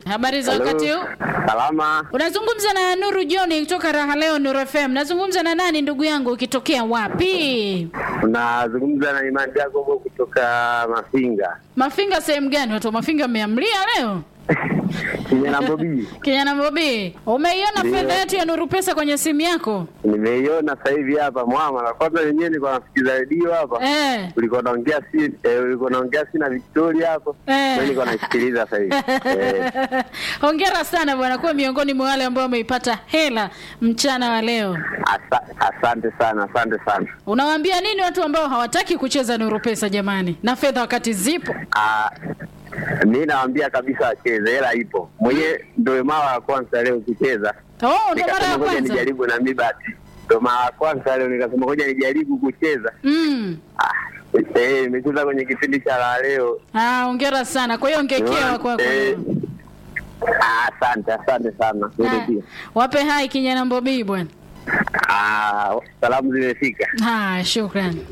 Habari za Hello. wakati huu? Salama. Unazungumza na Nuru John kutoka Raha Leo Nuru FM. Nazungumza na nani ndugu yangu ukitokea wapi? Unazungumza na Imani Jacobo kutoka Mafinga. Mafinga sehemu gani? Watu wa Mafinga mmeamlia leo? Kijana Bobi. Kijana Bobi, umeiona Ndio. fedha yetu ya Nuru Pesa kwenye simu yako? Nimeiona sasa hivi hapa mwama. Kwanza wenyewe nilikuwa nasikiza redio hapa. Eh. Ulikuwa naongea si eh, ulikuwa naongea si na Victoria hapo. Eh. Mimi nilikuwa naisikiliza sasa hivi. Eh. Hongera sana bwana, kuwa miongoni mwa wale ambao wameipata hela mchana wa leo. Asa, asante sana, asante sana. Unawaambia nini watu ambao hawataki kucheza Nuru Pesa jamani, na fedha wakati zipo? Ah, mi nawaambia kabisa wacheze, hela ipo. Mwenyewe ndio mara ya kwanza leo kucheza. Oh, ndo mara ya Nikasema ngoja kwanza. nijaribu na mi bahati. Ndio mara ya kwanza leo nikasema ngoja nijaribu kucheza. Mm. Ah, eh, nimecheza kwenye kipindi cha la leo. Ah, hongera sana. Kwa hiyo ongekewa kwako. Eh, ah, Asante, asante sana. Wewe Ah, pia. Wape hai kijana Mbobii bwana. Ah, salamu zimefika. Ah, shukrani.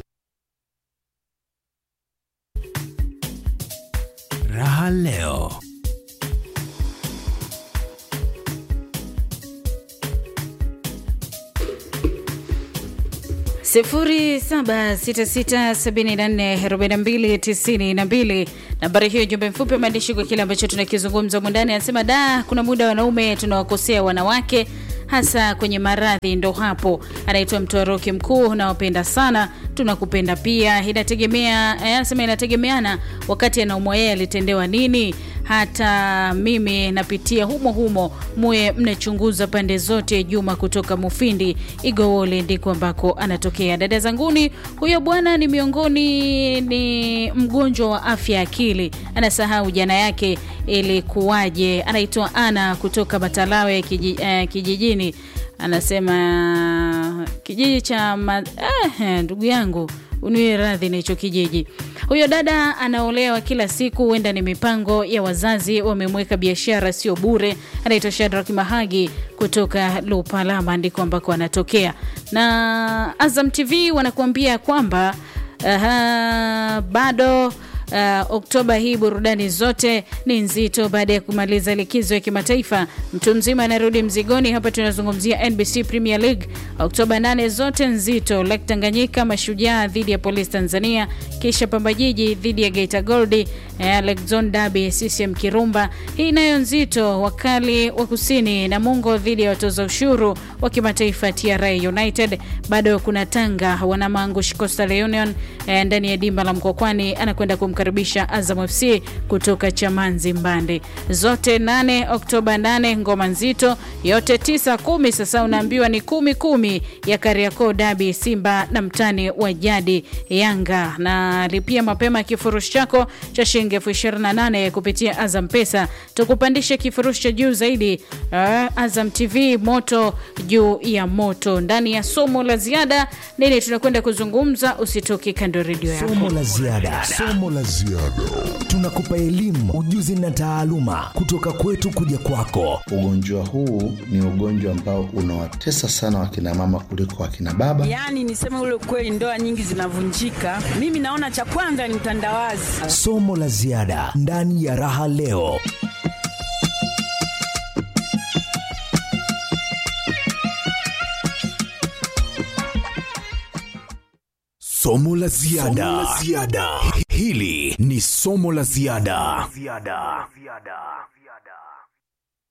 Raha leo. sifuri saba sita sita sabini na nne arobaini na mbili tisini na mbili nambari hiyo jumbe mfupi wa maandishi kwa kile ambacho tunakizungumza mundani anasema da kuna muda wanaume tunawakosea wanawake hasa kwenye maradhi ndo hapo anaitwa mtwaroki mkuu nawapenda sana tunakupenda pia inategemea eh, anasema inategemeana wakati anaumwa yeye alitendewa nini hata mimi napitia humo humo muye mnachunguza pande zote juma kutoka mufindi igowole ndiko ambako anatokea dada zanguni huyo bwana ni miongoni ni mgonjwa wa afya ya akili anasahau jana yake ilikuwaje anaitwa ana kutoka matalawe kiji, eh, kijijini anasema kijiji cha ma, eh, ndugu yangu uniwe radhi na hicho kijiji huyo dada anaolewa kila siku huenda ni mipango ya wazazi wamemweka biashara sio bure anaitwa shadrak mahagi kutoka lupalama ndiko ambako anatokea na azam tv wanakuambia kwamba aha, bado Uh, Oktoba hii burudani zote ni nzito baada ya kumaliza likizo ya kimataifa. Mtu mzima anarudi mzigoni. Hapa tunazungumzia NBC Premier League. Oktoba 8 zote nzito, Lake Tanganyika Mashujaa dhidi ya Polisi Tanzania, kisha Pamba Jiji dhidi ya Geita Gold, eh, Lake Zone Derby CCM Kirumba. Hii nayo nzito, wakali wa kusini na Mungo dhidi ya watoza ushuru wa kimataifa TRA United. Bado kuna Tanga wanamangush Coastal Union eh, ndani ya dimba la Mkokwani anakwenda kumkaribisha Azam FC kutoka Chamanzi Mbande. Zote 8 Oktoba 8 ngoma nzito, yote tisa kumi. Sasa unaambiwa ni kumi kumi ya Kariakoo Dabi, Simba na mtani wa jadi Yanga. Na lipia mapema kifurushi chako cha shilingi elfu ishirini na nane kupitia Azam Pesa, tukupandishe kifurushi cha juu zaidi. Uh, Azam TV moto juu ya moto. Ndani ya somo la ziada, nini tunakwenda kuzungumza? Usitoke kando ya redio yako. Somo la ziada. Somo la ziada. Tunakupa elimu, ujuzi na taaluma kutoka kwetu kuja kwako. Ugonjwa huu ni ugonjwa ambao unawatesa sana wakina mama kuliko wakina baba. Yaani niseme ule kweli, ndoa nyingi zinavunjika. Mimi naona cha kwanza ni mtandawazi. Somo la ziada ndani ya Raha Leo. Somo la ziada. Hili ni somo la ziada.